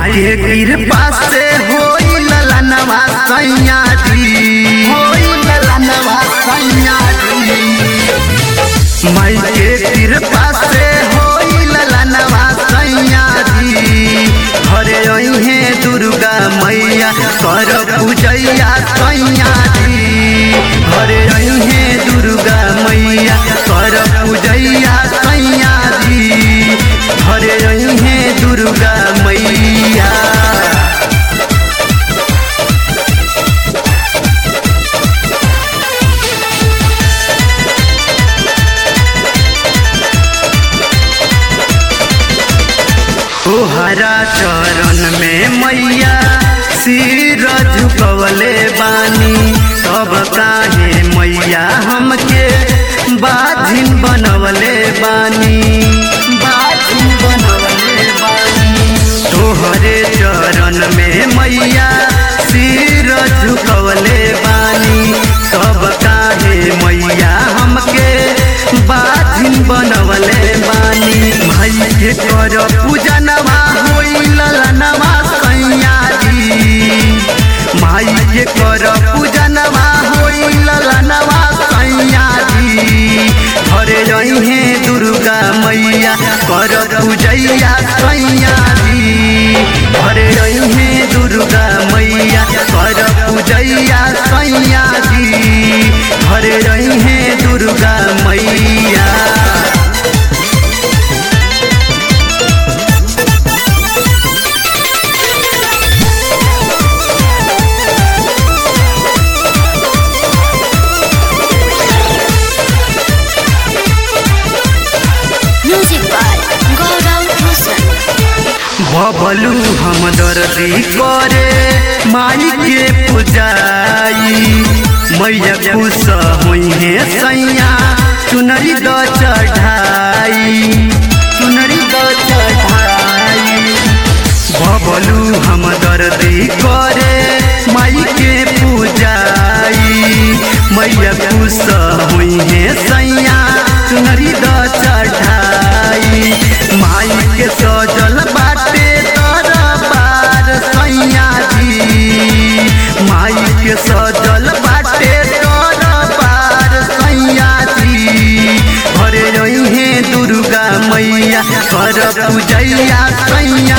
के कृपा से होई ललनवा सैया जी होई ललनवा सैया जी माई के कृपा से होई ललनवा सैया जी घरे अइहे दुर्गा मैया कर पूजैया सैया जी घरे अइहे दुर्गा मैया कर पूजैया सैया जी घरे अइहे दुर्गा मैया तोहरा चरण में मैया सिर झुकवले बानी तब काहे मैया हमके बाधिन बनवले बानी बाधिन बनवले बानी तोहरे चरण में मैया सिर झुकवले बानी तब काहे मैया हमके बाधिन बनवले बानी भाई के कर पूजनवा होई ललनवा सैया जी माई के कर पूजनवा होई ललनवा सैया जी घरे रहे दुर्गा मैया कर पूजैया सैया जी घरे रहे दुर्गा मैया कर पूजैया सैया जी घरे रहे दुर्गा मैया Music by Gaurav Rosan. Bablu हम दर्दी करे माई के पूजाई मैया खुश हुई है सैया चुनरी द चढ़ाई चुनरी द चढ़ाई बबलू हम दर्दी करे माई के पूजाई मैया खुश हुई है सैया चुनरी द चढ़ाई माई के सजल बाटे दरबार सैया जी माई के सजल बाटे दरबार सैया जी घरे रहे दुर्गा मैया कर पूजैया सैया